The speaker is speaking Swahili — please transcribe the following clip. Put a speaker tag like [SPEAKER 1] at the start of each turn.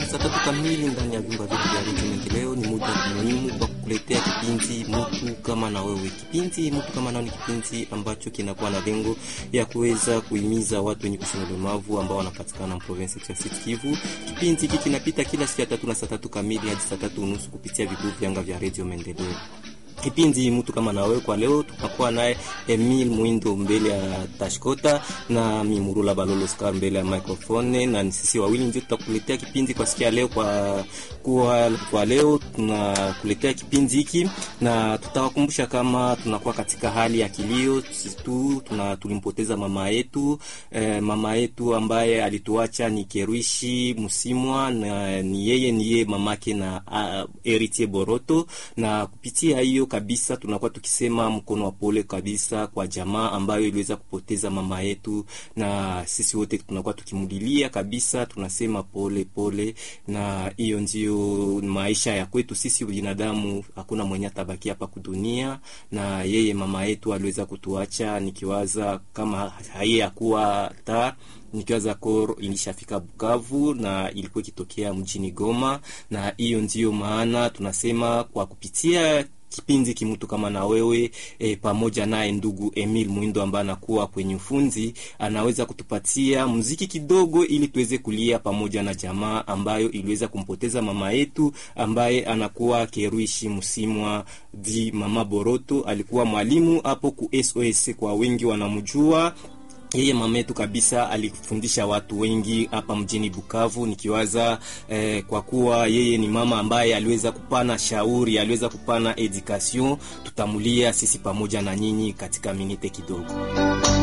[SPEAKER 1] saa tatu kamili ndani ya vyumba vyetu vya redio Maendeleo. Ni muda muhimu kwa kukuletea kipindi mtu kama na wewe. Kipindi mtu kama nao ni kipindi ambacho kinakuwa na lengo ya kuweza kuhimiza watu wenye kushona ulemavu ambao wanapatikana province ya Sud Kivu. Kipindi hiki kinapita kila siku ya tatu na saa tatu kamili hadi saa tatu unusu kupitia vituo vyanga vya redio Maendeleo. Kipindi mtu kama na wewe kwa leo tunakuwa naye Emil Mwindo mbele ya Tashkota na Mimurula Balolo Scar mbele ya microphone, na sisi wawili ndio tutakuletea kipindi kwa siku ya leo. Kwa kwa, kwa leo tunakuletea kipindi hiki na tutawakumbusha kama tunakuwa katika hali ya kilio tu, tuna tulimpoteza mama yetu eh, mama yetu ambaye alituacha ni Keruishi Musimwa, na ni yeye ni yeye mamake na uh, Eritier Boroto, na kupitia hiyo kabisa tunakuwa tukisema mkono wa pole kabisa kwa jamaa ambayo iliweza kupoteza mama yetu, na sisi wote tunakuwa tukimudilia kabisa, tunasema pole pole, na hiyo ndio maisha ya kwetu sisi binadamu. Hakuna mwenye atabaki hapa kudunia, na yeye mama yetu aliweza kutuacha, nikiwaza kama haiye akuwa ta nikiwaza koro ilishafika Bukavu na ilikuwa ikitokea mjini Goma, na hiyo ndiyo maana tunasema kwa kupitia kipindi kimutu kama na wewe e, pamoja naye ndugu Emil Mwindo ambaye anakuwa kwenye ufunzi, anaweza kutupatia muziki kidogo, ili tuweze kulia pamoja na jamaa ambayo iliweza kumpoteza mama yetu ambaye anakuwa Keruishi Musimwa di mama Boroto. Alikuwa mwalimu hapo ku SOS, kwa wengi wanamjua yeye mama yetu kabisa, alifundisha watu wengi hapa mjini Bukavu, nikiwaza eh, kwa kuwa yeye ni mama ambaye aliweza kupana shauri, aliweza kupana education. Tutamulia sisi pamoja na nyinyi katika minite kidogo.